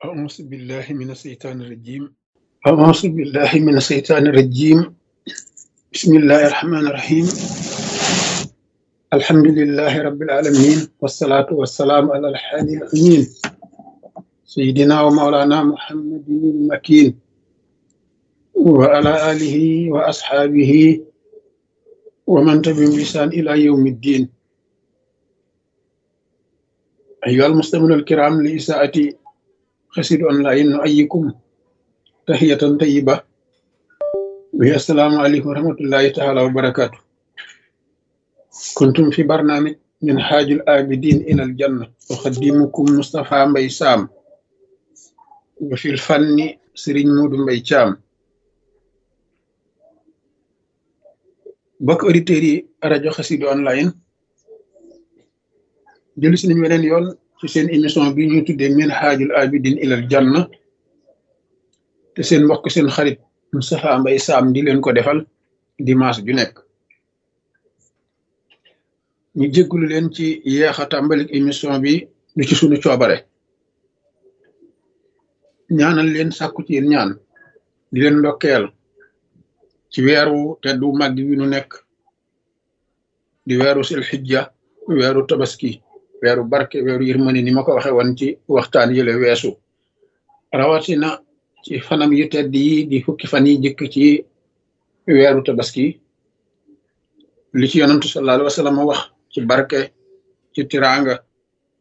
أعوذ بالله من الشيطان الرجيم أعوذ بالله من الشيطان الرجيم بسم الله الرحمن الرحيم الحمد لله رب العالمين والصلاة والسلام على الحادي الأمين سيدنا ومولانا محمد المكين وعلى آله وأصحابه ومن تبعهم بإحسان إلى يوم الدين أيها المستمعون الكرام لإساءة خسر أونلاين نؤيكم تحية طيبة وهي السلام عليكم ورحمة الله تعالى وبركاته كنتم في برنامج من حاج الآبدين إلى الجنة أخدمكم مصطفى مبي سام وفي الفن سرين مود مبي شام bokk auditeurs yi rajo Xassida online jëlu si nañu weneen yoon ci seen émission bi ñuy tuddee min haajul abidin ilal janna te seen mbokk seen xarit Moustapha Mbaye Sam di leen ko defal dimanche ju nekk ñu jéggulu leen ci yeex a tàmbalik émission bi du ci sunu coobare ñaanal leen sàkku ci yéen ñaan di leen ndokkeel ci weeru teddu màgg wi nu nekk di weeru sil xijja weeru tabaski weeru barke weeru yërmande ni ma ko waxe woon ci waxtaan yële weesu rawatina ci fanam yu tedd yi di fukki fan yi jëkk ci weeru tabaski li ci yonantu sallallahu alayhi wa sallam wax ci barke ci tiranga